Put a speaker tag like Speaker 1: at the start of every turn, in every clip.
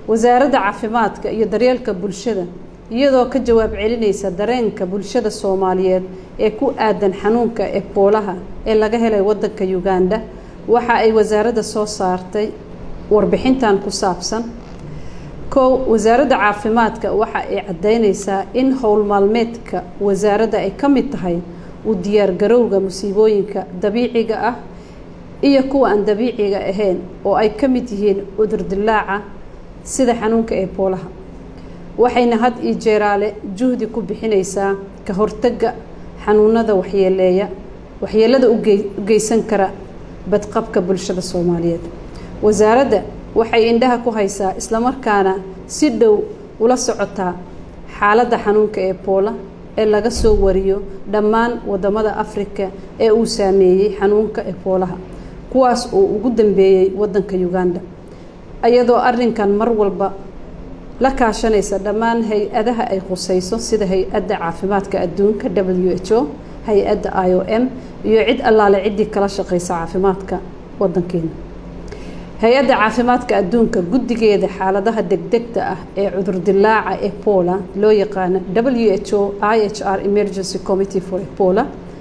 Speaker 1: wasaaradda caafimaadka iyo daryeelka bulshada iyadoo ka jawaab celinaysa dareenka bulshada soomaaliyeed ee ku aadan xanuunka eboolaha ee laga helay wadanka uganda waxa ay wasaaradda soo saartay warbixintan ku saabsan kow wasaaradda caafimaadka waxa ay caddaynaysaa in howl maalmeedka wasaaradda ay ka mid tahay u diyaargarowga musiibooyinka dabiiciga ah iyo kuwa aan dabiiciga ahayn oo ay ka mid yihiin cudur dilaaca sida xanuunka eboolaha waxayna had iyo jeeraale juhdi ku bixinaysaa ka hortagga xanuunada waxyeeleeya waxyeelada u geysan kara badqabka bulshada soomaaliyeed wasaaradda waxay indhaha ku haysaa islamarkaana si dhow ula socotaa xaaladda xanuunka ebola ee laga soo wariyo dhammaan wadamada afrika ee uu saameeyey xanuunka eboolaha kuwaas oo ugu dambeeyey wadanka uganda iyadoo arrinkan mar walba la kaashanaysa dhammaan hay-adaha ay khusayso sida hay-adda caafimaadka adduunka w h o hay-adda i o m iyo cid allaale ciddii kala shaqaysa caafimaadka wadankeena hay-adda caafimaadka adduunka guddigeeda xaaladaha degdegta ah ee cudurdilaaca ebola loo yaqaano w h o i h r emergency committee for ebola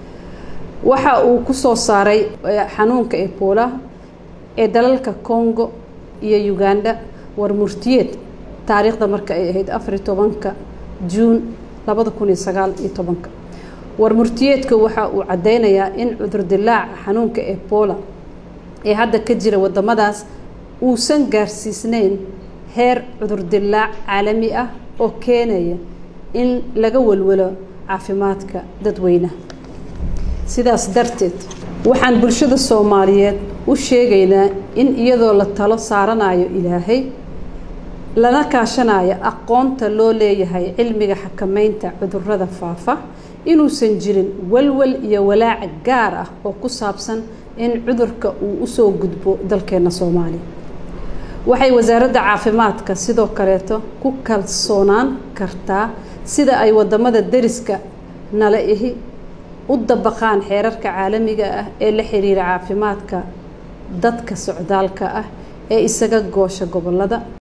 Speaker 1: waxa uu ku soo saaray xanuunka ebola ee dalalka congo iyo uganda war murtiyeed taariikhda marka ay ahayd afariy tobanka juun labada kun iyo sagaal iyo tobanka war murtiyeedka waxa uu caddeynayaa in cudurdilaaca xanuunka ebola ee hadda ka jira wadamadaas uusan gaarsiisneyn heer cudurdilaac caalami ah oo keenaya in laga walwalo caafimaadka dadweynaha sidaas darteed waxaan bulshada soomaaliyeed u sheegaynaa in iyadoo la talo saaranayo ilaahay lana kaashanayo aqoonta loo leeyahay cilmiga xakameynta cudurrada faafa inuusan jirin walwal iyo walaac gaar ah oo ku saabsan in cudurka uu usoo gudbo dalkeena soomaaliya waxay wasaaradda caafimaadka sidoo kaleeto ku kalsoonaan kartaa sida ay wadamada deriska nala ihi u dabaqaan xeerarka caalamiga ah ee la xiriira caafimaadka dadka socdaalka ah ee isaga goosha gobolada